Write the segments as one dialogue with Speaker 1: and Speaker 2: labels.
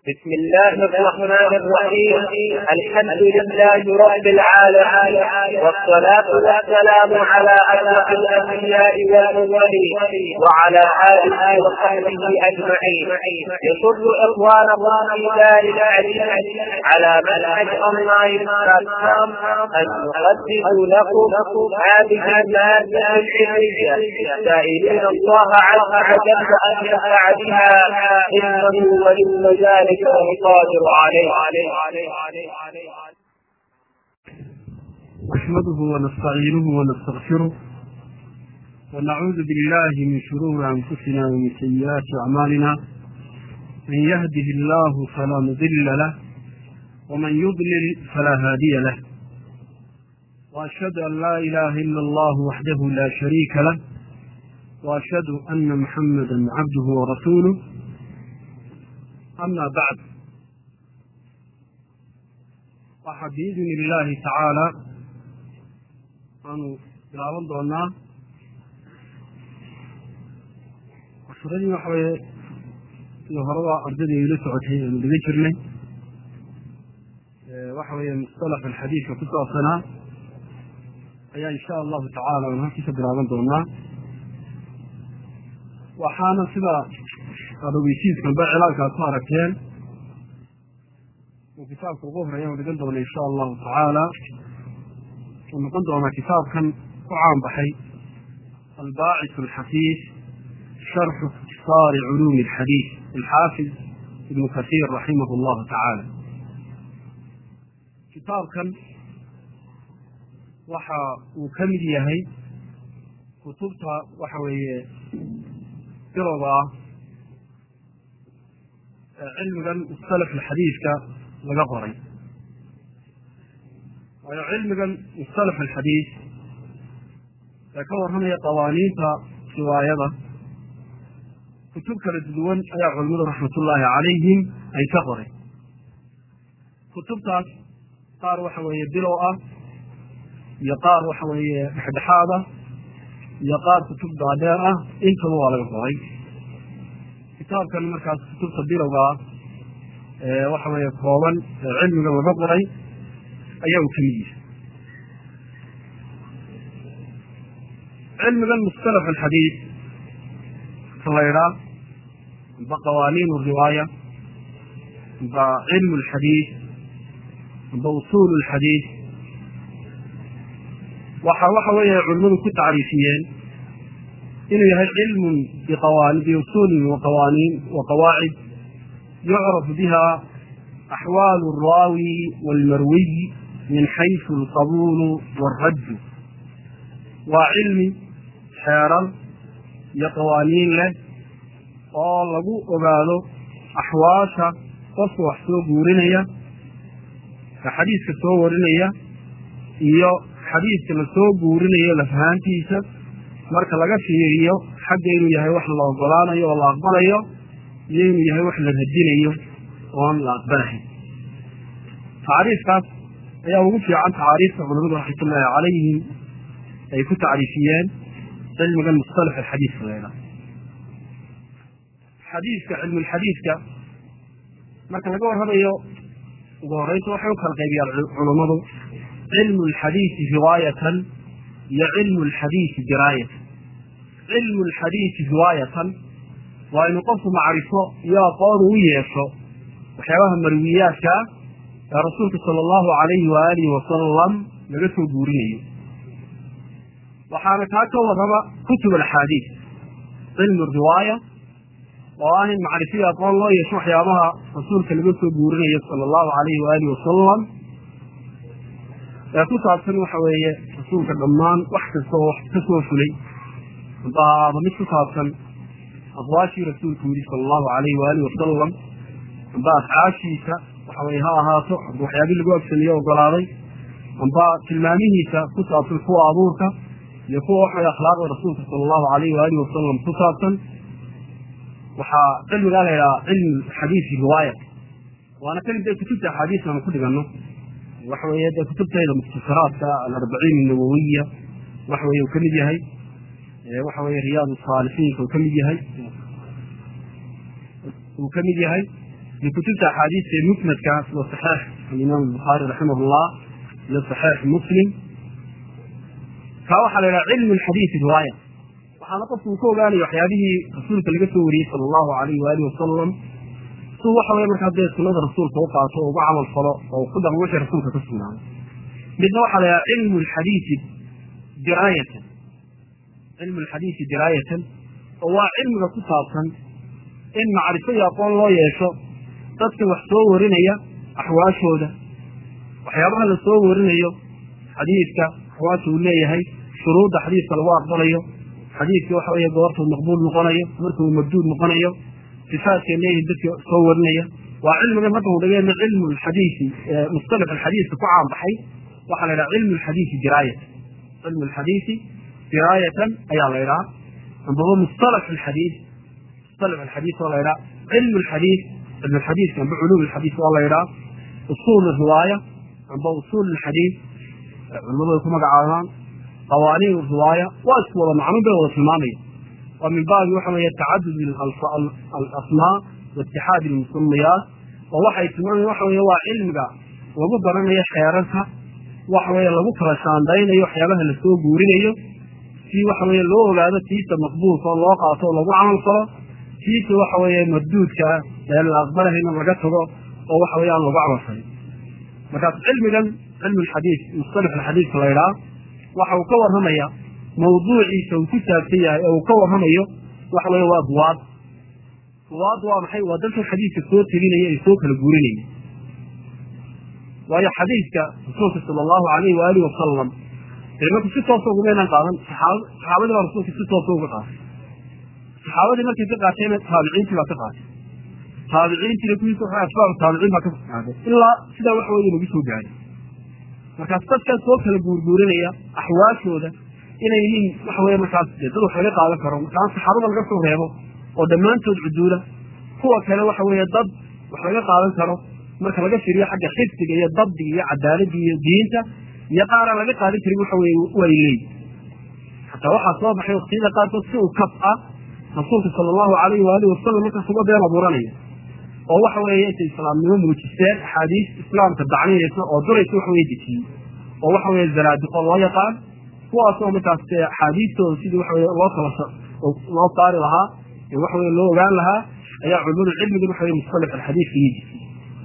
Speaker 1: بسم الله الرحمن الرحيم الحمد لله رب العالمين والصلاة والسلام على أشرف الأنبياء والمرسلين وعلى آله وصحبه أجمعين يسر إخوانكم في دار العلم على منهج أونلاين بلاتفورم أن نقدم لكم هذه المادة العلمية سائلين الله عز وجل أن ينفع بها إنه ولي ذلك القادر عليه
Speaker 2: نحمده ونستعينه ونستغفره ونعوذ بالله من شرور انفسنا ومن سيئات اعمالنا من يهده الله فلا مضل له ومن يضلل فلا هادي له واشهد ان لا اله الا الله وحده لا شريك له واشهد ان محمدا عبده ورسوله أما بعد waxaa biidni illaahi tacaala aanu bilaaban doonaa cashuradii waxa weeye sida horeba ardayda ila socotay aanu dhiga jirnay waxa weeye mustalax alxadiidka ku saabsanaa ayaa insha allahu tacaala aanu halkii ka bilaaban doonaa waxaana sida aada ogeysiiskanba cilaanka ad ku aragteen uu kitaabka ugu horeeya u dhigan doona insha allahu tacaala uu noqon doonaa kitaabkan ku caanbaxay albaacis alxafiis sharxu ikhtisaari culuumi alxadiid alxaafid ibnu kasiir raximah allahu tacaala kitaabkan waxa uu ka mid yahay kutubta waxa weeye bilowga ah cilmigan mustalaf alxadiidka laga qoray waayo cilmigan mustalaf alxadiid ee ka warramaya qawaaniinta riwaayada kutub kala duwan ayaa culimadu raxmatullaahi calayhim ay ka qoray kutubtaas qaar waxa weeye bilow ah iyo qaar waxa weeye dhexdhexaad ah iyo qaar kutub daadheer ah intaba waa laga qoray kitaabkan markaas kutubta bilowga ah ee waxa weeye kooban ee cilmiga laga qoray ayaa uu ka mid yahay cilmigan mustalax alxadiid ka la ydhaa amba qawaaniin riwaaya amba cilmu alxadiid amba usuul alxadiid waxa waxa weeye culimadu ku tacriifiyeen inuu yahay cilm biusuuli waqawaaniin waqawaacid yucraf biha axwaal alraawi walmarwiy min xaysu alqabuulu walraddu waa cilmi xeeran iyo qawaaniin leh oo lagu ogaado axwaasha qofka wax soo guurinaya ka xadiiska soo warinaya iyo xadiiska la soo guurinayo lafahaantiisa marka laga fiiriyo xagga inuu yahay wax la ogolaanayo oo la aqbalayo iyo inuu yahay wax la radinayo oon la aqbalahayn tacriifkaas ayaa ugu fiican tacaariifta culamadu raxmatullaahi calayhim ay ku tacriifiyeen cilmigan mustalax alxadiidka leeda xadiidka cilmulxadiidka marka laga warramayo ugu horreynta waxay u kala qaybiyaan culummadu cilmu alxadiidi riwaayatan iyo cilmu alxadiidi diraayatan cilmu alxadiidi riwaayatan waa inuu qofku macrifo iyo aqoon u yeesho waxyaabaha marwiyaadka ah ee rasuulka sala allahu calayhi waaalihi wasalam laga soo guurinayo waxaana kaa ka warraba kutub alxaadiid cilmu riwaaya oo ah in macrifiyo aqoon loo yeesho waxyaabaha rasuulka laga soo guurinayo sala allahu calayhi waaalihi wasalam ee ku saabsan waxa weeye rasuulka dhammaan wax kasta oo wax ka soo fulay amba aaba mid ku saabsan aqwaashii rasuulku yidhi sala allahu calayhi waalihi wasalam amba afcaashiisa waxa weye ha ahaato amba waxyaabii lagu agsaniyo ogolaaday amba tilmaamihiisa ku saabsan kuwa abuurka iyo kuwa waxaweye akhlaaqda rasuulka sala allahu calayhi waalihi wasalam ku saabsan waxaa cilmigaa la yidhaha cilmu xadiisi riwaaya waana kan dee kutubta axaadiis aanu ku dhiganno waxa weeye dee kutubtayda mukhtasaraadka alarbaciin nawowiya waxa weye uu ka mid yahay waxa weye riyaad saalixiinka uu ka mid yahay uu ka mid yahay iyo kutubta axaadiista ee musnadka sida saxiix alimaam albukhaari raximah llah iyo saxiix muslim kaa waxaa la yidhaha cilmu lxadiisi riwaaya waxaana qofku uu ka ogaanaya waxyaabihii rasuulka laga soo wariyey sala allahu alayh waalihi wasalam suu waxa weye markaa dee sunada rasuulka u qaato oo uga camal falo oo ku dhaqmo wixii rasuulka ka sugnaaday midna waxaa la yidhaha cilmu lxadiisi diraayatan cilmu lxadiisi diraayatan oo waa cilmiga ku saabsan in macrifo iyo aqoon loo yeesho dadka wax soo warinaya axwaashooda waxyaabaha la soo warinayo xadiidka axwaasha uu leeyahay shuruudda xadiidka lagu aqbalayo xadiidka waxa weeye goortuu maqbuul noqonayo markuu mabduud noqonayo sifaadkay leeyihin dadka soo warinaya waa cilmigan hadda uu dhageena cilmu lxadiisi mustalix alxadiiska ku caanbaxay waxaa la yidhaha cilmu lxadiisi diraayatan cilmu lxadiisi diraayatan ayaa la yidhaha ambaba mustalax alxadiis mustalax alxadiis waa la yidhaha cilmu lxadiis cilmu lxadiiska amba culuum alxadiis waa la yidhaha usuul riwaaya amba usuul alxadiis culimadu ay ku magacaabaan qawaaniin riwaaya waa isku wada macno bay wada tilmaamaya waa min baabi waxa weeye tacadud alasmaa waitixaad almusamiyaat oo waxay tilmaamayan waxa weye waa cilmiga lagu baranayo xeerarka waxa weeye lagu kala shaandaynayo waxyaabaha lasoo guurinayo si waxa weeye loo ogaado tiisa maqbuulka oo loo qaato oo lagu camal falo tiisa waxa weeye marduudka ee la aqbalahayna laga tago oo waxa weye aan lagu camal falin markaas cilmigan cilmu lxadiis mustalax alxadiiska la ydhaha waxa uu ka warramaya mawduuciisa uu ku saabsan yahay ee uu ka warramayo waxa weye waa duwaad duwaad waa maxay waa dadka xadiidka soo teginaya ee soo kala guurinaya waayo xadiidka rasuulka sala allahu alayh waalihi wasalam marku si toosa ugumaynan qaadan saxaabadii baa rasuulka si toosa uga qaatay saxaabadii markay ka qaateena taabiciintii baa ka qaatay taabiciintiina kuwiisa waxa atbaacu taabiciin baa ka qaaday ilaa sidaa waxa weye nagu soo gaaray markaas dadkaas soo kala guurguurinaya axwaashooda inay yihiin waxa weye markaas dee dad wax laga qaadan karo markaan saxaabada laga soo reebo oo dhammaantood cuduula kuwa kale waxa weeye dad wax laga qaadan karo marka laga firiyo xagga xifdiga iyo dabdiga iyo cadaaladda iyo diinta iyo qaaraan laga qaadan karin waxa weye way leeyi xataa waxaa soo baxay waktiyada qaarkood si uu kaf ah rasuulka sala allahu alayhi waalihi wasalam markaas uga been abuuranaya oo waxa weeye intay islaamnimo muujisteen axaadiis islaamka dacninaysa oo duraysa waxa weye dejiyey oo waxa weye zanaadiqo loo yaqaan kuwaasoo markaas dee axaadiistooda sidii waxa weye loo kala loo saari lahaa ee waxa weye loo ogaan lahaa ayaa culimadu cilmigan waxa weye mustalax alxadiiska iyo dejiyey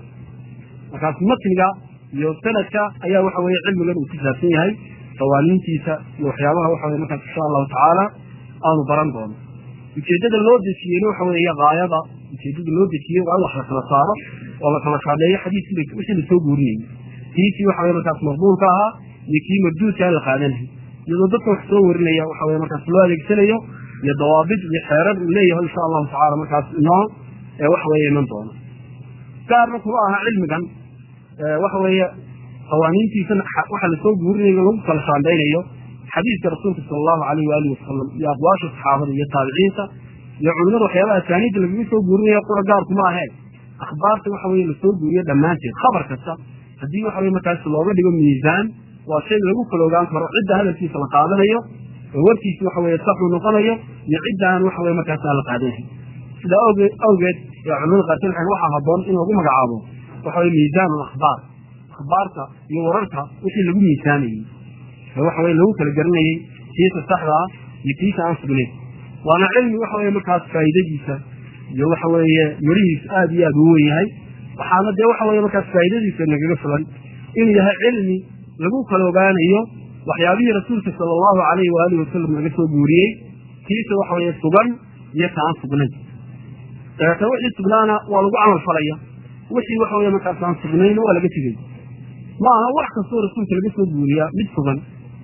Speaker 2: markaas matniga iyo sanadka ayaa waxa weye cilmigan uu ku saabsan yahay qawaaniintiisa iyo waxyaabaha waxa weye markaas insha allahu tacaala aanu baran doono ujeedada loo dejiyeyna waxa weeye gaayada ujeedada loo dejiyey waa in wax la kala saaro oo la kala shaadeeyo xadiiskii wixii lasoo guurinayay kiisii waxa weye markaas maqbuulka ahaa iyo kii marduudkaa la qaadanayo iyadoo dadka wax soo warinaya waxa weye markaas loo adeegsanayo iyo dawaabid iyo xeerar uu leeyahay insha allahu tacala markaas inoo ee waxa weeye iman doono gaarna kuma aha cilmigan waxa weeye qawaaniintiisana waxa lasoo guurinayo lagu kala shaandaynayo xadiiska rasuulka sala allahu alayh waalihi wasalam iyo aqwaasha saxaabada iyo taabiciinta iyo culimada waxyaabaha asaaniidda lagaga soo guurinayo qura gaarkuma aheen akhbaarta waxa weye lasoo guuriyo dhammaanteed khabar kasta haddii waxa weye markaas looga dhigo miisaan waa shay lagu kala ogaan karo cidda hadalkiisa la qaadanayo oo warkiisi waxa weye saxuu noqonayo iyo cidda aan waxa weye markaas aan la qaadanayn sidaa awgeed awgeed ee culimada qaarkood waxay waxaa haboon in lagu magacaabo waxa weye miisaan alakhbaar akhbaarta iyo wararka wixii lagu miisaamayey waxa weye lagu kala garanayey kiisa saxda ah iyo kiisa aan sugnayn waana cilmi waxa weye markaas faa'iidadiisa iyo waxa weeye mirihiisa aada iyo aada u wen yahay waxaana dee waxa weye markaas faa'iidadiisa nagaga filan inuu yahay cilmi lagu kala ogaanayo waxyaabihii rasuulka sala allahu alayhi waalihi wasalam laga soo guuriyey kiisa waxa weye sugan iyo ka aan sugnayn dabeeta wixii sugnaana waa lagu camal falaya wixii waxa weye markaas aan sugnayna waa laga tegay ma aha wax kastoo rasuulka laga soo guuriyaa mid sugan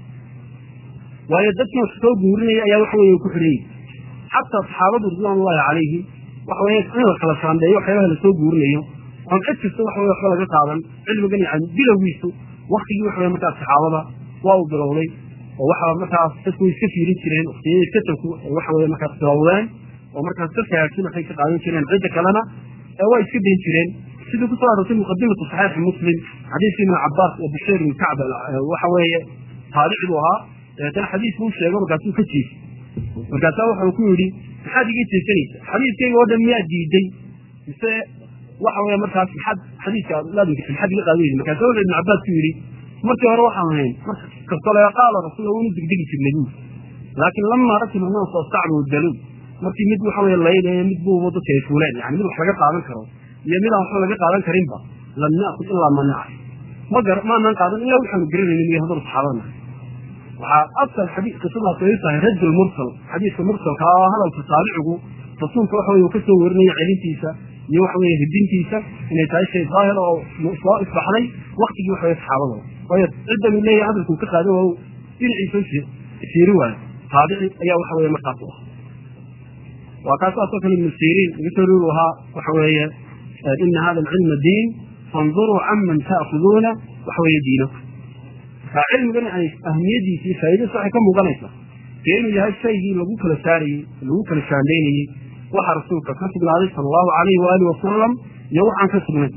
Speaker 2: waayo dadkii wax soo guurinaya ayaa waxa weye ku xidhanyay xataa saxaabadu ridwaan ullahi calayhi waxa weye in la kala shaandeeyo waxyaabaha lasoo guurinayo oon cid kasta waxa weye waxba laga qaadan cilmigan yani bilowgiisu waktigii waxa weye markaas saxaabada waa uu bilowday oo waxa markaas dadku way iska fiirin jireen waktiyadii katabku ay waxa weye markaas bilowdeen oo markaas dadka hagaagsan waxay ka qaadan jireen cidda kalena ee waa iska dayn jireen sidii kusoo aroortay muqadimatu saxiixi muslim xadiiskii ibn cabaas oo basheer ibn kacb waxa weeye taarici buu ahaa dabeetana xadiis buu sheego markaasuu ka jiifay markaasaa wuxuu ku yidhi maxaad iga jeesanaysa xadiiskayga oo dhan miyaa diiday mise waxa weeye markaas xad xadiiska laadinka xad iga qaadaysa markaasa wuxuu ibn cabbaas ku yidhi markii hore waxaan ahayn marka kastoo laga qaala rasuul waynu degdegi jirnay buuri laakiin lamaa rakiba naas wastacbu daluun markii mid waxa weye laylayo mid buuba dadka ay fuuleen yani mid wax laga qaadan karo iyo midaan waxba laga qaadan karinba lam na'kud ilaa ma nacay ma gar maanaan qaadan ilaa waxaanu garanaynin iyo haddana saxaabana waxaa asal xadiis qisadaas ay tahay rajul mursal xadiiska mursalka oo hadalka taabicigu rasuulka waxa weye uu kasoo warinayo celintiisa iyo waxa weye hidintiisa inay tahay shay daahir oo soo isbaxday waktigii waxa weye saxaabada waayo cidda uu leeyahay hadalkuu ka qaaday waa dhinaciisa siiri waayo taabici ayaa waxa weye markaas u ah waa kaas asoo kale ibnu siriin laga soo ruri ahaa waxa weeye ina hada alcilma diin fanduruu caman ta'khuduuna waxa weeye diinaku marka cilmigan ay ahmiyadiisa iyo faa'iidadiisa waxay ka muuqanaysaa dee inuu yahay shaygii lagu kala saarayey lagu kala shaandaynayey waxa rasuulka ka sugnaaday sala allahu alayhi waalihi wasalam iyo waxaan ka sugnayn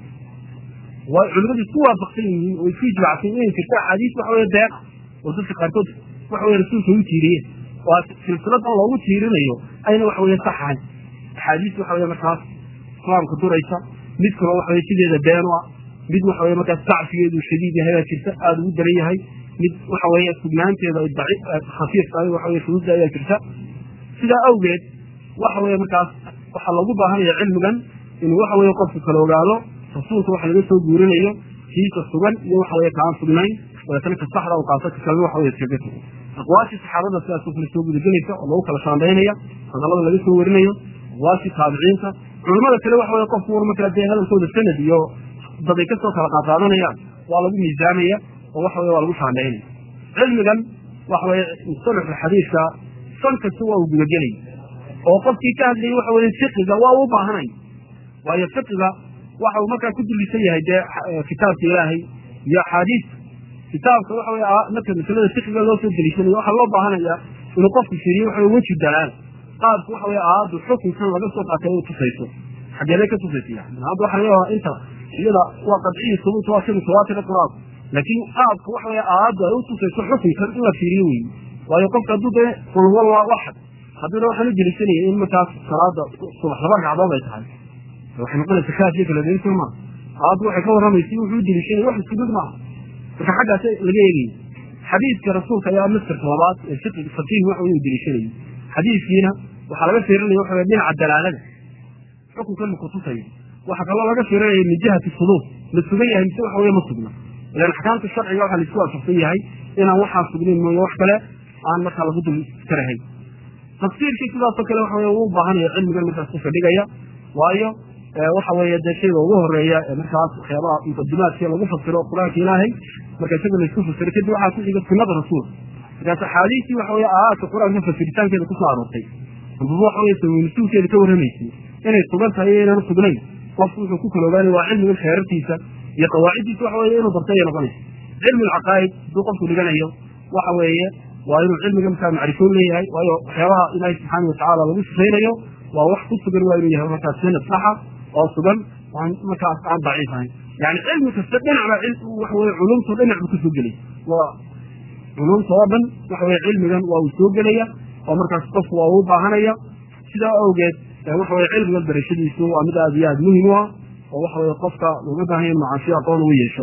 Speaker 2: way culimadu isku waafaqsan yihiin oo isku ijmacsan inay jirto axaadiis waxa weye deeq oo dadka qaarkood waxa weye rasuulka u tiiriyeen oo silsiladan loogu tiirinayo ayna waxa weye sax ahayn axaadiis waxa weye markaas islaamka duraysa mid kaloo waxa weye sideeda been u ah mid waxa weye markaas dacfigeedu shadiid yahay baa jirta aada ugu daran yahay mid waxa weeye sugnaanteeda ay daciif khafiif tahay waxa weye shuruudda ayaa jirta sidaa awgeed waxa weye markaas waxaa loogu baahanaya cilmigan inuu waxa weye qofku kala ogaado rasuulka waxa laga soo guurinayo kiisa sugan iyo waxa weye kaan sugnayn dabeetana ka saxda u qaato ka kalena waxa weye iskaga sugan aqwaashii saxaabada sidaas kale soo gudagelaysa oo lagu kala shaandaynaya hadallada laga soo warinayo aqwaashii taabiciinta culamada kale waxa weye qofku war markaa dee hadalkooda sanad iyo dad ay kasoo kala qaadqaadanayaan waa lagu miisaamaya oo waxa weye waa lagu shaandaynaya cilmigan waxa weye mustalaxa xadiiska san kasta waa uu gudagelay oo qofkii ka hadlayay waxa weye fiqiga waa u baahanay waayo fiqiga waxa uu markaa ku dulisan yahay dee kitaabka ilaahay iyo axaadiista kitaabka waxa weye marka masalada fiqiga loo soo deliishanayo waxaa loo baahanaya inuu qofku fiiriyo waxa weji dalaal qaabku waxa weye aayaddu xukunkan laga soo qaatay u tusayso xageebay ka tusaysa yani hadda waxa laga yaabaa inta iyada waa qadciyi subuut waa sida tawaatira qur-aanku laakiin qaabka waxa weye aayaddu ay u tusayso xukunkan in la fiiriyo weyi waayo qofka hadduu dee qul huwa waxad hadduna waxaan u deliishanaya in markaas salaada subax laba ragcadood ay tahay waxay noqonaysa kaafiyo kala deliso maa aayaddu waxay ka warramaysay wuxuu u deliishanaya wax isku mid maaha marka xaggaas laga eegaya xadiiska rasuulka ayaa maskarka labaad ee fiqi faqiih waxa uu deliishanayay xadiiskiina waxaa laga fiirinaya waxa weye dhinaca dalaalada xukunkan ma kutusayo waxaa kaloo laga fiirinaya min jihati suduur ma sugan yahay mise waxa weye ma sugna ilan axkaamta sharciga waxaa laisku waafaqsan yahay inaan waxaa sugnayn mooye wax kale aan markaa lagu dul iskarahayn tafsiirkii sidaasoo kale waxa weye uu u baahanaya cilmigan markaas ku fadhigaya waayo waxa weeye dee shayga ugu horeeya ee markaas waxyaabaha muqadimaadkii lagu fasiro qur-aanka ilaahay marka isaga laisku fasiro kadib waxaa ku xiga sunada rasuulka markaas axaadiistii waxa weye aayaadka qur-aanka fasiritaankeeda kusoo aroortay ambaba waxa weye sawiinisuulkeeda ka warramaysay inay sugan tahay iyo inaan sugnayn qofku wuxuu ku kala ogaanaya waa cilmigan xeerartiisa iyo qawaaciddiisa waxa weye inuu bartay ay noqonaysa cilmi alcaqaa'id hadduu qofku dhiganayo waxa weeye waa inuu cilmiga markaa macrifoon leeyahay waayo waxyaabaha ilaahay subxaana watacaala lagu sifaynayo waa wax ku sugan waa inuu yahay markaas sanad saxa oo sugan aan markaas aan daciif ahayn yani cilmi kasta dhinacba waxa weye culumta dhinac buu kasoo gelaya waa culumta oo dhan waxa weye cilmigan waa uu soo gelaya oo markaas qofku waa uu baahanaya sidaa awgeed waxa weye cilmigan barashadiisu waa mid aad iyo aad muhim u ah oo waxa weye qofka looga baahanya macaasiyo aqoon ugu yeesho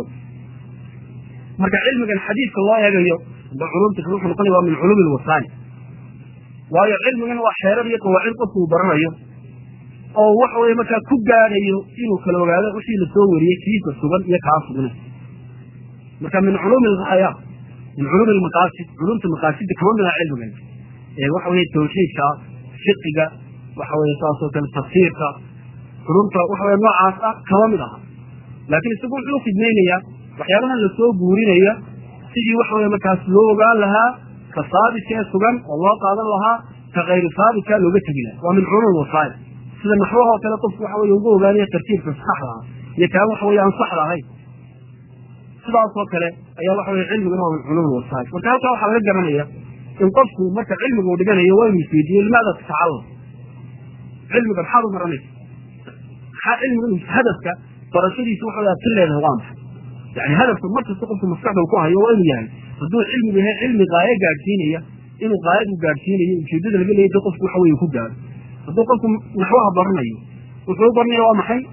Speaker 2: marka cilmigan xadiidka loo eegayo aba culumta kale wuxuu noqonaya waa min culumi lwasaani waayo cilmigan waa xeerar iyo qawaacid qofku uu baranayo oo waxa weye markaa ku gaadhayo inuu kala ogaado wixii lasoo wariyey kiisa sugan iyo kaa sugna marka min culumi lghaya min culumi lmaqaasid culumta maqaasidda kama mid aha cilmigan ee waxa weye tawxiidka fiqiga waxa weye saasoo kale tafsiirka culumta waxa weye noocaas ah kama mid aha laakiin isagu wuxuu khidmaynayaa waxyaabahan lasoo guurinaya sidii waxa weye markaas loo ogaan lahaa ka saabitka ee sugan oo loo qaadan lahaa ka kayru saabitka looga tegi laha waa min culum wasaa'il sida naxwahoo kale qofku waxa weye ugu ogaanaya tartiibka saxda ah iyo kaan waxa weye aan saxda ahayn sidaasoo kale ayaa waxa weye cilmiguna waa min culum wasaa'il marka halkaa waxaa laga garanaya in qofku marka cilmiga uu dhiganayo waa inu isweydiiye limaada tatacallam cilmiga maxaad u baranaysa maxaa cilmiga hadafka barashadiisa waxa aad ka leedahay waa maxay yani hadafka markasta qofku maskaxda ku hayo waa inuu yahay hadduu cilmigu yahay cilmi qaayo gaadhsiinaya inuu qaayadu gaadhsiinayo ujeedada laga leeyay qofku waxa weye ku gaaro hadduu qofku naxwaha baranayo wuxuu u baranaya waa maxay in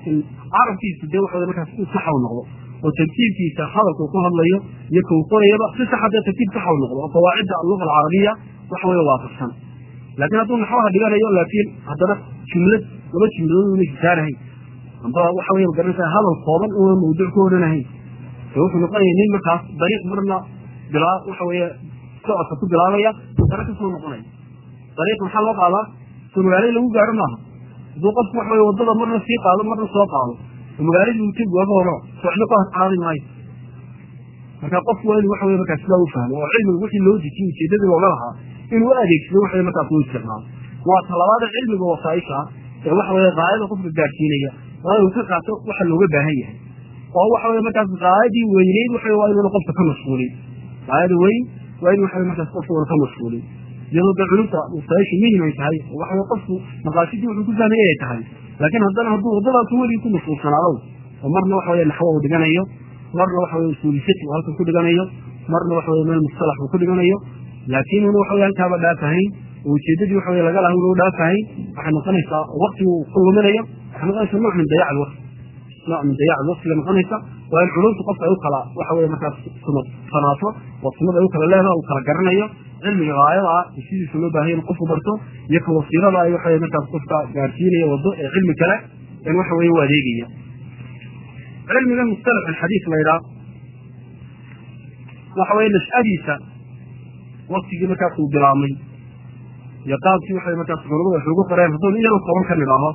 Speaker 2: carabkiisu dee waxa markaas u saxa u noqdo oo tartiibkiisa hadalka ku hadlayo iyo kau qorayaba si saxa dee tartiib saxa u noqdo oo qawaacidda alluga alcarabiya waxa weeye waafaqsan laakiin hadduu naxwaha dhiganayo laakiin haddana jumlad laba jumladood una hisaanahayn amba waxa weye magaranaysa hadal kooban una mawduuc ka odhanahayn ee wuxuu noqonaya nin markaas dariiq marna bilaa waxa weeye socodka ku bilaabaya dara kasoo noqonaya dariiq maxaa loo qaadaa soo magaalada lagu gaaro maaha hadduu qofku waxa weye waddada marna sii qaado marna soo qaado oo magaaladii uu tegi waaga horo socdo ka horqaadi maayo marka qofku waa inuu waxa weye markaas sidaa u fahmo oo cilmiga wixii loo dejiyey ujeedadii looga lahaa inuu u adeegsado waxa weye markaas uu isticmaalo waa talabaada cilmiga wasaaisha ee waxa weye qaayada qofka gaarsiinaya waa inuu ka qaato waxa looga baahan yahay oo waxa weye markaas qaayadii weyneyd waxa waa inuuna qofka ka mashquulin qaayada weyn waa in waxa markaas qofka una ka mashquulin iyadoo dee culumta wasaaisha muhim ay tahay oo waxa qofku maqaasidii wuxuu ku fahmaya ay tahay laakiin haddana hadduu waddadaas weligii ku mashquulsanaado oo marna waxa weye naxwo uu dhiganayo marna waxa weye usuulisati uu halkan ku dhiganayo marna waxa weye meel mustalax uu ku dhiganayo laakiin una waxa weye halkaaba dhaafahayn oo ujeedadii waxa weye laga laha una u dhaafahayn waxay noqonaysaa waqtigu ku luminayo waxay noqonaysaa nooc min dayac alwaqti nooc min dayac alwaqtiga noqonaysa waa in culumta qofka ay u kala waxa weye markaas sunad sanaato oo sunada ay u kala leedaha uu kala garanayo cilmiga gaayada ah sidiisa loo baahaya in qofku barto iyo ka wasiirada ay waxa markaas qofka gaarsiinaya wado ee cilmi kale in waxa weye u adeegaya cilmiga mustalax alxadiis la yidhaha waxa weye nashadiisa waktigii markaas uu bilaabmay iyo qaabkii waxay markaas culamadu wax ugu qoreen hadduu iyadoo kooban ka nidhaaho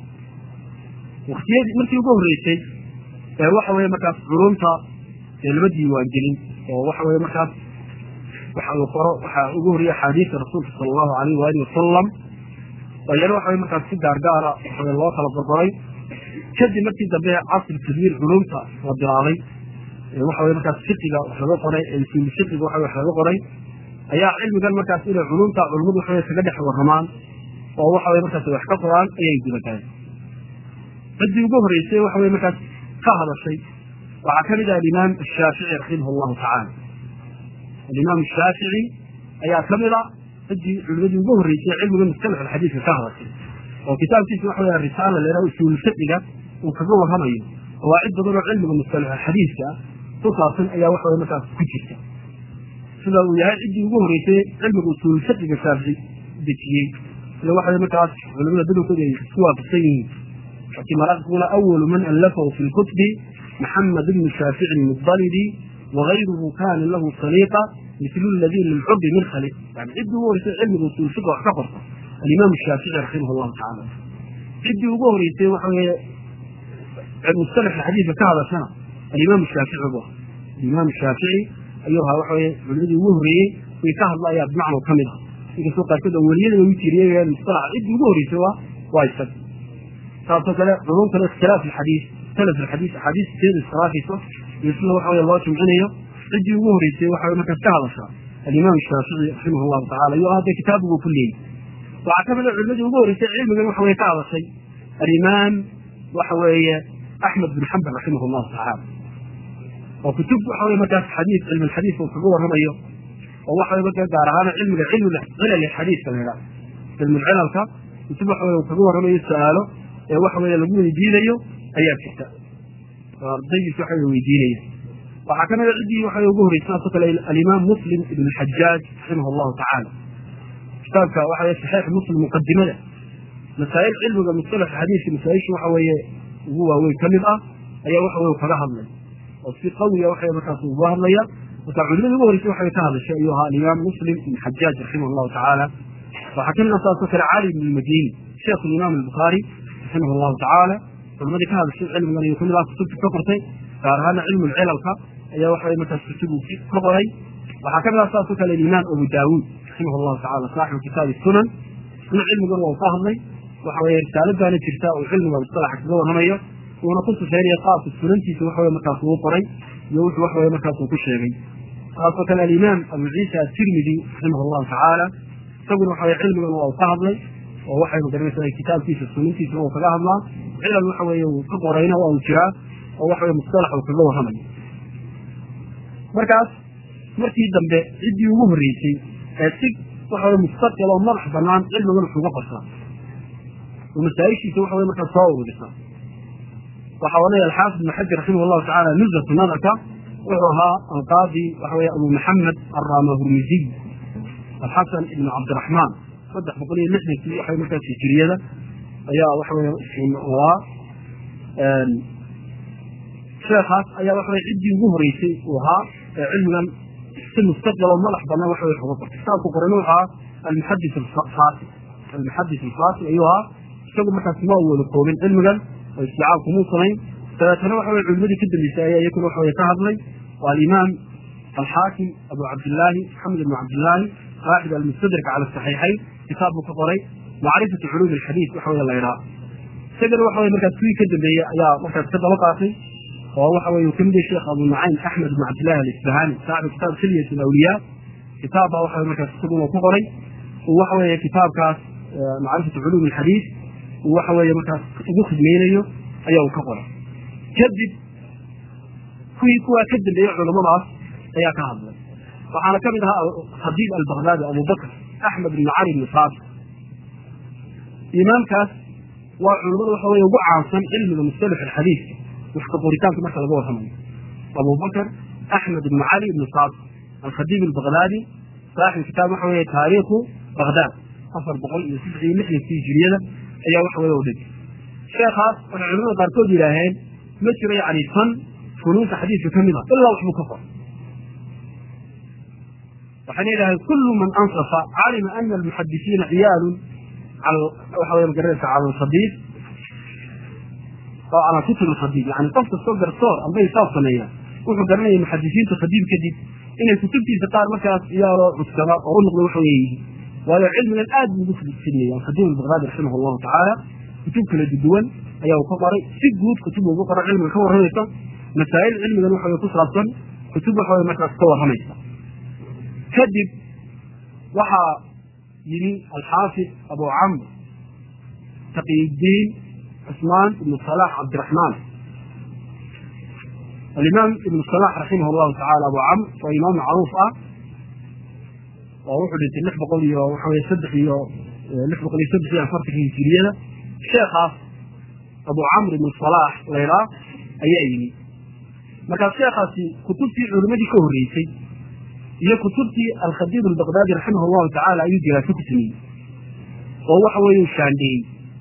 Speaker 2: waktiyadii markii ugu horreysay ee waxa weye markaas culumta ee lama diiwaangelin oo waxa weye markaas waxa uu qoro waxaa ugu horreeyey axaadiista rasuulka sala allahu alayh waali wasalam oo iyana waxa weye markaas si gaargaara waxa loo kala qorqoray kadib markii dambe casri tadwiir culumta la bilaabay waxa weye markaas fiqiga wax laga qoray usuul fiqiga waxa wax laga qoray ayaa cilmigan markaas inay culumta culimadu waxa kaga dhex waramaan oo waxa weye markaas wax ka qoraan ayay gudatahay ciddii ugu horreysay waxa weye markaas ka hadashay waxaa kamid ah alimaam ashaafici raximah allahu tacaala alimaam ashaafici ayaa kamid a ciddii culimadii ugu horreysay cilmiga mustalax alxadiidka ka hadashay oo kitaabkiisa waxa weye risaala la yidhaha usuul fiqiga uu kaga warramayo qawaacid badan oo cilmiga mustalax alxadiidka ku saabsan ayaa waxa weye markaas ku jirta sida uu yahay ciddii ugu horreysay cilmiga usuul fiqiga shaafici dejiyey sida waxa weye markaas culimada badankooda ay isku waafaqsan yihiin laakiin maraaqiguna awalu man allafahu fi lkutubi maxamed ibnu shaafici almudalibi wagayruhu kana lahu saliiqa mislu ladii lilxubi min khali yani ciddii ugu horreysay cilmiga usuul fiqa wax ka qorta alimaam shaafici raximah allahu tacaala ciddii ugu horreysay waxa weye mustalax xadiidka ka hadashana alimaam shaafici bu alimaam shaafici ayuu ahaa waxa weye culimadii ugu horreeyey way ka hadla ayaa bimacno ka mid ah inkastoo qaarkood aweliyada u tiriyeen mustalax ciddii ugu horreysay waa waa isag saasoo kale culumtana ikhtilaaf alxadiis salaf alxadiis axaadiis teeda iskhilaafayso iyo sida waxa weye loo jumcinayo ciddii ugu horreysay waxa weye markaas ka hadashaa alimaam shaafici raximah allahu tacala ayuu hadda kitaabigu ku leeyey waxaa kamid a culimadii ugu horreysay cilmigan waxa weye ka hadashay alimaam waxa weeye axmed bin xambal raximah allahu tacaala oo kutub waxa weye markaas xadiis cilmi alxadiis uu kaga warramayo oo waxa weye markaa gaar ahaan cilmiga cilmi cilal xadiiska la yidhaha cilmi cilalka kutub waxa weye uu kaga warramayo su-aalo ee waxa weye lagu weydiinayo ayaa jirta oo ardaydiis waxa weye weydiinaya waxaa kamid a ciddii waxa ugu horreysay saasoo kale alimaam muslim ibn xajaaj raximah allahu tacaala kitaabka waxa weye saxiix muslim muqadimada masaa'il cilmiga mustalax xadiiska masaa-isha waxa weeye ugu waaweyn ka mid ah ayaa waxa weye kaga hadlay oo si qawiya waxa markaas uga hadlaya marka culimada ugu horreysay waxay ka hadashay ayuu ahaa alimaam muslim ibn xajaaj raximah allahu tacaala waxaa kamid ah saasoo kale cali ibn lmadini sheekh alimaam albukhaari raximah allahu tacaala culimadii ka hadashay cilmigan ayuu kamid ah kutubta ka qortay gaar ahaana cilmu lcilalka ayaa waxa weye markaas kutubu ka qoray waxaa kamid ah saasoo kale alimaam abu daawuud raximah allahu tacala saaxibu kitaabi sunan isna cilmigan waa ka hadlay waxa weye risaaladaana jirta uu cilmiga mustalaxa kaga warramayo uuna ku sifeynaya qaabka sunantiisa waxa weye markaas uu qoray iyo wuxuu waxa weye markaas uu ku sheegay saasoo kale alimaam abu ciisa atirmidi raximah allahu tacaala isaguna waxa weye cilmigan waa uu ka hadlay oo waxay magaranaysaa kitaabkiisa sunantiisana uu kaga hadlaa cilal waxa weeye uu ka qorayna waa uu jiraa oo waxa weye mustalax uu kaga warramayo markaas markii dambe ciddii ugu horreysay ee si waxa weye mustaqil oo madax banaan cilmigan wuxuuga qortaa oo masaa-ishiisa waxa weye markaas soo ururisa waxa oranaya alxaafid ibn xajar raximah allahu tacala nuzatu nadarka wuxuu ahaa alqaadi waxa weye abu maxamed arramahurmiziy alxasan ibn cabdiraxmaan saddex boqol iyo lixdankii waxa markaas hijiriyada ayaa waxa weye waa sheekaas ayaa waxa weye ciddii ugu horeysay uu ahaa ee cilmigan si mustaqbal oo madax banaan waxa weye uga bartay kitaabku qorayna wuxuu ahaa almuxadis alfaasi almuxadis alfaasi ayuu ahaa isagu markaas ma wada koobin cilmigan oo isticaab kumuu samayn dabeetana waxa weye culimadii ka dambeysay ayaa iyakuna waxa weye ka hadlay waa alimaam alxaakim abu cabdillaahi maxamed ibn cabdillaahi waaxid almustadrak cala saxiixayn kitaab buu ka qoray macrifatu culuum alxadiid waxa weye la idhaa isagana waxa weye markaas kuwii ka dambeeyey ayaa markaas ka daba qaatay oo waxa weye uu kamid yahay sheekh abu nucaym axmed ibn cabdillahi alisbahani saaxibu kitaab khilyat alawliyaa kitaab baa waxa markaas isaguna ku qoray uu waxa weeye kitaabkaas macrifatu culuum alxadiid uu waxa weeye markaas ugu khidmeynayo ayaa uu ka qoray kadib kuwii kuwaa ka dambeeyey culummadaas ayaa ka hadlay waxaana kamid ahaa khadiib albakdaadi abubakr axmed ibn cali ibn saabit imaamkaas waa culimmada waxa weye ugu caansan cilmiga mustalax alxadiidka wax ka qoritaanka marka laga warramayo abubakr axmed ibn cali ibn saabit alkhadiib albakdaadi saaxib kitaab waxa weye taariikhu bagdaad afar boqol iyo saddex iyo lixdankii hijiriyada ayaa waxa weye u dhigay sheekhaas waxay culimada qaarkood yidhaaheen ma jiro yani fan funuunta xadiidka ka mid a ilaa waxbuu ka qor waxayna yidhahdeen kullu man ansafa calima ana almuxadisiina ciyaalun waxa weye magaranaysa cala alkhadiid oo cala kutub alkhadiid yani qof kastoo garsoor amba hisaab sameeya wuxuu garanaya muxadisiinta khadiib kadib inay kutubtiisa qaar markaas iyaaloo cuskada oo u noqda waxa weye yihiin waayo cilmigan aad buu ugu fidnaya alkhadiim albakdaadi raximah allahu tacaala kutub kala duwan ayaa uu ka qoray si guud kutub ugu qoray cilmiga ka warramaysa masaa'il cilmigan waxa weye ku saabsan kutub waxa weye markaas ka warramaysa kadib waxaa yidhi alxaafid abu camr taqiyudiin cusmaan ibnu salax cabdiraxmaan alimaam ibnu salax raximah allahu tacala abu camr waa imaam macruuf ah oo wuxuu dhintay lix boqol iyo waxa weye saddex iyo lix boqol iyo saddex iyo afartanka hijiriyada sheekhaas abu camr ibnu salax laydhaa ayaa yimi markaas sheekhaasi kutubtii culimadii ka horreysay iyo kutubtii alkhadiib albakdaadi raximah allahu tacala ayuu diraaso ku sameeyey oo waxa weeye shaandheeyey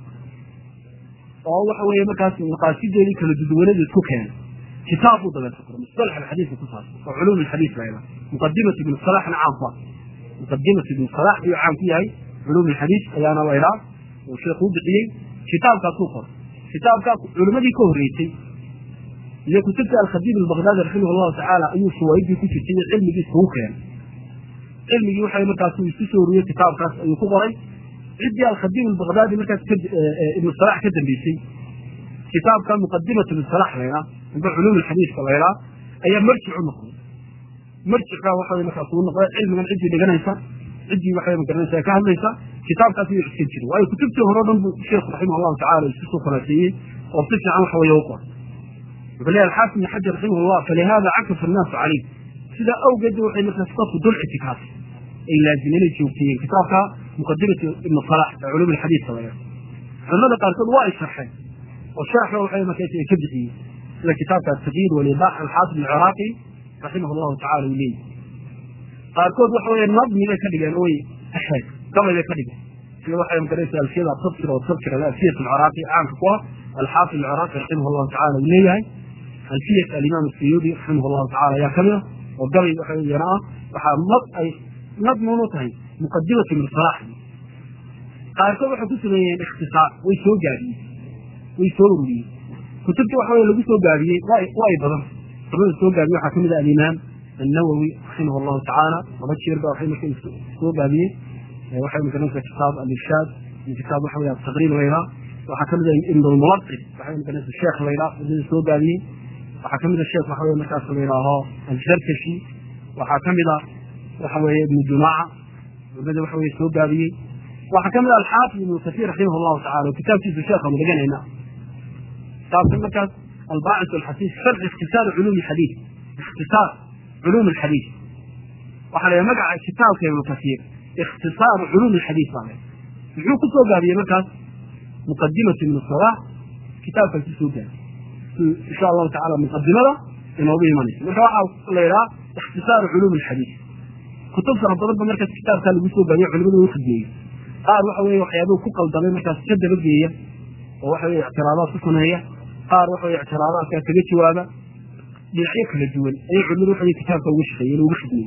Speaker 2: oo waxa weeye markaas maqaasideedii kala duduwanada isku keenay kitaab buu dabeeta qoray mustalax alxadiidka ku saabsan oo culuum alxadiid layla muqadimatu ibnu salaxna caan ku ah muqadimatu ibnu salax ayuu caan ku yahay culuum alxadiid ayaana laydhaa uu sheekhu u bixiyey kitaabkaasuu qoray kitaabkaa culimadii ka horreysay iyo kutubta alkhadiib albakdaadi raximah allahu tacaala ayuu fawaaidii ku jirtay iyo cilmigii isugu keenay cilmigii waxa markaas uu isku soo uriyey kitaabkaas ayuu ku qoray ciddii alkhadiib albakdaadi markaas ibnu salax ka dambeysay kitaabka muqadimatu ibnu salax laydhaa amba culuum alxadiidka laydhaa ayaa marjic u noqday marjicka waxa markaas uu noqday cilmigan ciddii dhiganaysa ciddii waxa magaranaysa ka hadlaysa kitaabkaas ayuu iskan jiray waayo kutubtii hore o dhan buu sheekhu raximah allahu tacala isku soo khulaaseeyey oo si fiican waxa weeye u qoray wuxuu leeyahay alxaafid ibn xajar raximah allah falihada cakafa annaasu calayh sidaa awgeed waxay markaas dadku dul ictikaafay ay laazimeen ay joogteeyeen kitaabka muqadimatu ibnu salax ee culuum alxadiidka laga culimada qaarkood waa ay sharxeen oo sharaxba waxay markaas ay ka bixiyeen sida kitaabka ataqyiid walibaax alxaafid alciraaqi raximah allahu tacala uu leeyahy qaarkood waxa weeye nadmi bay ka dhigeen oy ahayd gabay bay ka dhigeen sida waxay magaraysa alfiyada tabkir oo tabkir alfiyat alciraaqi caanka ku ah alxaafid alciraaqi raximah allahu tacala uu leeyahay alfiyat alimaam asuyuudi raximah allahu tacala ayaa kamid a oo gabay waxa yana ah waxaa nad ay nadmun u tahay muqadimatu min salax qaarkood waxay ku sameeyeen ikhtisaar way soo gaabiyeen way soo ururiyeen kutubta waxa weye lagu soo gaabiyey waa ay badan culimada soo gaabiye waxaa kamid ah alimaam النووي رحمه الله تعالى وبشر بقى وحي مكان سوق هذه وحي مكان كتاب الإرشاد من كتاب وحي التقرير غيرها وحكم ابن الملقب وحي مكان الشيخ غيرها من سوق هذه وحكم الشيخ وحي مكان غيرها الزركشي وحكم وحي ابن جماعة وبدا وحي سوق هذه وحكم الحافظ ابن كثير رحمه الله تعالى وكتاب في الشيخ مدقنا هنا كتاب المركز الباعث والحديث شرح اختصار علوم الحديث اختصار علوم الحديث وحنا مقع كتاب ابن كثير اختصار علوم الحديث هذا muxuu ku soo gaabiyey markaas muqadimatu min asalaah kitaabkan ku soo gaabiyey insha allahu tacala muqadimada inoogu imanaysa marka waxaa la yidhaha ikhtisaaru culuum alxadiid kutub fara badan ba markaas kitaabkaa lagu soo gaadiyo culimadu u khidmeeyey qaar waxa weye waxyaabuu ku qaldamay markaas ka dabageeya oo waxa weye ictiraadaad ku sameeya qaar waxa weye ictiraadaadkaa kaga jawaaba dhinacyo kala duwan ayay culimadu waxa weye kitaabka uga shaqeeyeen ugu khidmeeyey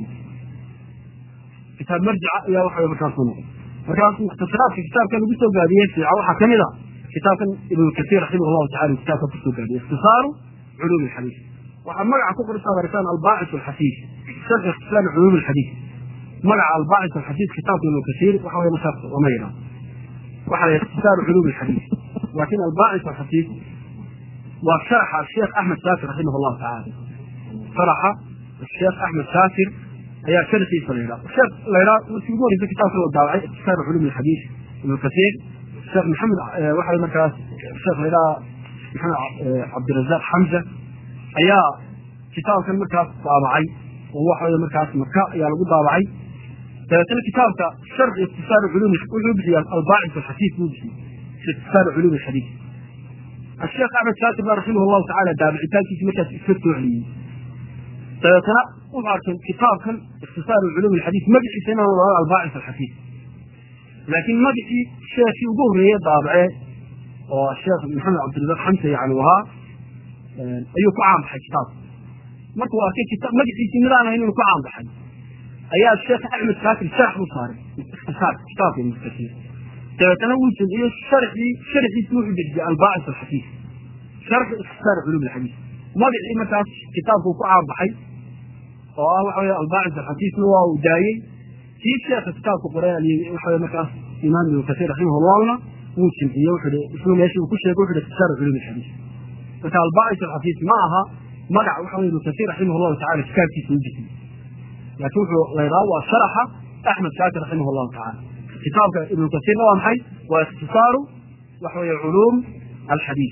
Speaker 2: kitaab marjica ayaa waxa weye markaas u noqon markaas mukhtasaraadka kitaabka lagu soo gaadiyey fiica waxaa kamid a kitaabkan ibnu kasiir raximah allahu tacala kitaabka kusoo gaadiyey ikhtisaaru culuum alxadiid waxaa magaca ku qoraysaa baritaan albaacis alxasiis sharx ikhtisaar culuum alxadiid magaca albaacis alxasiis kitaabka ibnu kasiir waxa weye markaas lama yidhaha waxa la ikhtisaaru culuum alxadiid laakiin albaacis alxasiis waa sharaxa sheekh axmed shaakir raximah allahu tacala sharaxa sheekh axmed shaakir ayaa sharxiisa la yidhaha sheekh la yidhaha markii ugu horeysa kitaabka la daawacay ikhtisaaru culuum alxadiis ibnu kasiir sheekh maxamed waxa markaas sheekh la yidhaha maxamed cabdirazaaq xamza ayaa kitaabkan markaas daabacay oo waxa weye markaas maka ayaa lagu daabacay dabeetana kitaabka sharci ikhtisaaru culuum wuxuu bixiyaa albaacis alxasiis buu bixiyey ikhtisaaru culuum alxadiis الشيخ احمد شاكر رحمه الله تعالى دابع تاكيس مركز اسكتو عليه dabeetana wuxuu arkay kitaabkan ikhtisaaru culuum alxadiis magaciisa inaan wada albaacis alxasiis laakiin magacii sheekii ugu horreeye daabacee oo sheekh maxamed cabdirazaaq xamse yani ahaa ayuu ku caanbaxay kitaabka markuu arkay magaciisii midaan ahayn inuu ku caanbaxay ayaa sheekh axmed shaakir sharax u saaray ikhtisaar kitaabka ibnu kasiir dabeetana wuu jamciyey sharxii sharxiisi wuxuu dejiyey albaacis alxasiis sharxi ikhtisaar culuum alxadiis magacii markaas kitaabku ku caanbaxay oo ah waxa weye albaacis alxasiisna waa uu daayey kii sheekha kitaabka qoray waxa weye markaas imaam ibnu kasiir raximahallahna wuu jimciyey wuxuu isna meeshii uu ku sheegay wuxuu ikhtisaaru culuum alxadiis marka albaacis alxasiis ma aha magac waxa weye ibnu kasiir raximahullahu tacala kitaabkiisa u bixiyey laakiin wuxuu la yidhaha waa sharaxa axmed shaakir raximah allahu tacala kitaabka ibnu kasiirna waa maxay waa ikhtisaaru waxa weye culuum alxadiis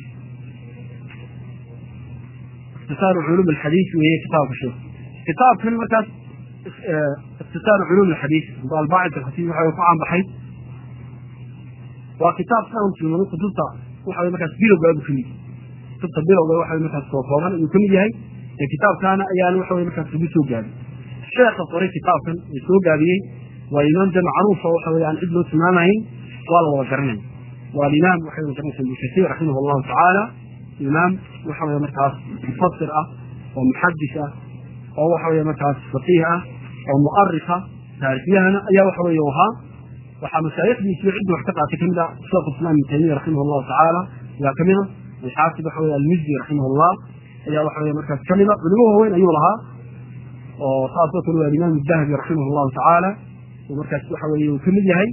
Speaker 2: ikhtisaaru culuum alxadiis weeye kitaabka sheekh kitaabkan markaas ikhtisaaru culuum alxadiis albaacis alxasiis waxa ku caanbaxay waa kitaab saan tilmaamay kutubta waxa weye markaas bilowga abu kamid kutubta bilowga waxa weye markaas soo kooban ayuu kamid yahay ee kitaabkaana ayaana waxa weye markaas lagu soo gaabiyey sheekha qoray kitaabkan ee soo gaabiyey waa imaam de macruufa waxa weye aan cid loo tilmaamayn waa la wada garanaya waa alimaam waxa weye garanaysa ibnu kasiir raximah allahu tacaala imaam waxa weye markaas mufasir ah oo muxadis ah oo waxa weye markaas faqiih ah oo mu'arika taarikyahana ayaa waxa weye ahaa waxaa mashaayikdiisi ciddi wax ka qaatay kamid ah sheekh islam ibn taymiya raximah allahu tacaala ayaa kamida alxaafid waxa weye almizdi raximah allah ayaa waxa weye markaas kamida culimo waaweyn ayuu lahaa oo saasoo kale waa alimaam dahabi raximah allahu tacaala uu markaas waxa weye uu kamid yahay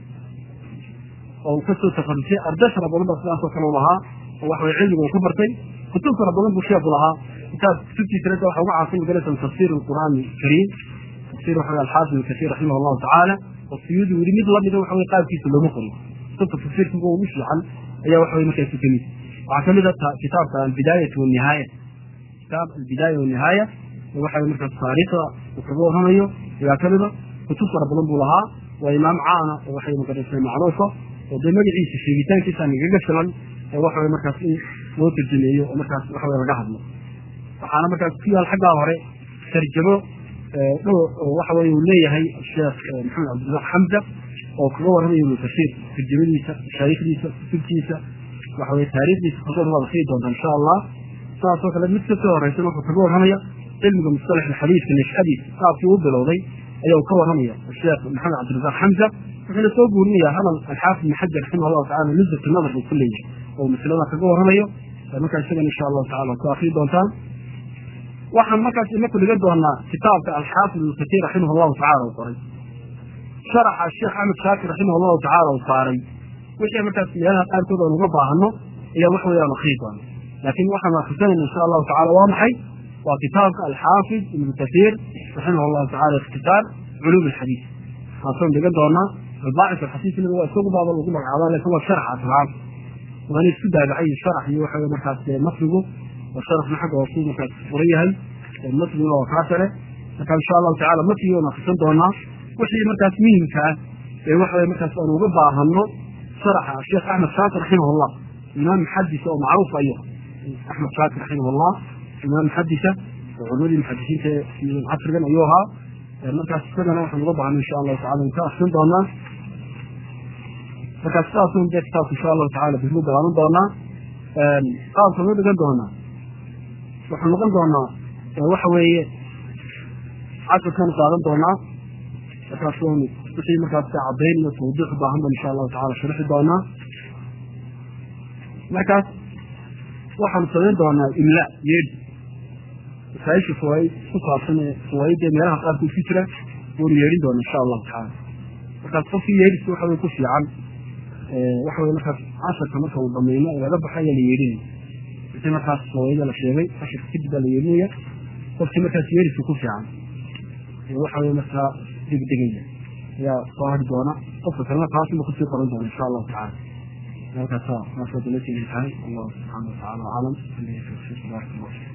Speaker 2: oo uu kasoo tafarusay arday fara badan ba sidaasoo kale u lahaa oo waxa weye cilmiga uu ka bartay kutub fara badan buu sheeku lahaa kitaab kutubtiisana waxa uga caansan magalatan tafsir alqur'aan alkariim tafsir waxa weye alxaafid ibn kasiir raximah allahu tacaala oo suyuudi weli mid lamida waxa weye qaabkiisa looma qorin kutubta tafsirka kuwa ugu fiican ayaa waxa weye markaasi kamid waxaa kamid a kitaabka albidaayatu wanihaaya kitaab albidaaya wanihaaya waxa weye markaas taariikhda uu kaga warramayo ayaa kamida kutub fara badan buu lahaa waa imaam caana oo waxay magarasay macruufa oo dee magaciisa sheegitaankiisa nagaga filan ee waxa weye markaas in loo tarjameeyo oo markaas waxa weye laga hadlo waxaana markaas ku yaal xaggaa hore tarjamo waxa weye uu leeyahay sheekh maxamed cabdiraaq xamza oo kaga warramayo ibnu kasiir tarjamadiisa mashaayikdiisa kutubtiisa waxa weye taariikhdiisa kagoor waad akriyi doontaa insha allah saasoo kale mid kasoo horeysan wuxuu kaga warramaya cilmiga mustalax alxadiiska nashadiisa qaabkii u bilowday ayaa uu ka warramaya sheekh maxamed cabdirasaaq xamza wuxuuna soo guurinayaa hadal alxaafid ibn xajar raximah allahu tacala nuzat nadar buu ku leeyahay oo masalada kaga warramayo markaa isagan insha allahu tacala ku akrii doontaan waxaan markaas inaku dhigan doonaa kitaabka alxaafid ibnu kasiir raximah allahu tacala uu qoray sharaxa sheekh axmed shaakir raximah allahu tacala uu saaray wixii markaas meelaha qaarkood aan uga baahano ayaa wax weeyaan akrii doona laakiin waxaan akrisanayna insha allahu tacala waa maxay waa kitaabka alxaafid ibnu kasiir raximah allahu tacala ikhtisaar culuum alxadiis kaasoo dhigan doonaa albaacis alxasiisna waa isagu baaba lagu magacaaba laakiin waa sharax asraab waana isku daabacay sharax iyo waxa markaas masrigu oo sharaxna xagga hoose markaas furan yahay masriguna waa kaa sare marka insha allahu tacala masrigi waan akrisan doonaa wixii markaas muhimka ah ee waxa markaas aan uga baahano sharaxa sheekh axmed shaakir raximah allah imaam muxadis oo macruuf ayo axmed shaakir raximah allah imaam muxadisa oo culimadii muxadisiinta casrigan ayuu ahaa markaas isagana waxaan uga baahnay insha allahu tacala in ka akrin doonaa markaas sidaasun dee kitaabka insha allahu tacala bismu dagaalan doonaa qaabka ma dhigan doonaa waxaan noqon doonaa waxa weeye casharkan qaadan doonaa markaas wixii markaas cadayn iyo tawdiix u baahan ban insha allahu tacala sharixi doonaa markaas waxaanu samayn doonaa imla yeedhi masaaisha fawaaid ku saabsan ee fawaaidda meelaha qaarkood ku jira waynu yeedhin doona insha allahu tacaala markaas qofkii yeedhis waxa wey ku fiican waxa wey markaas casharka marka uu dhamayno ee laga baxay ayaa la yeedhinaya wixii markaas fawaaida la sheegay casharka kadib baa la yeedhinaya qofkii markaas yeedhiska ku fiican waxa wey markaa degdegaya ayaa soo hari doona qofka kalena taasuma kusii qoran doona insha allahu tacala halkaasa maasoo dalateena tahay allahu subxaana watacaala aclam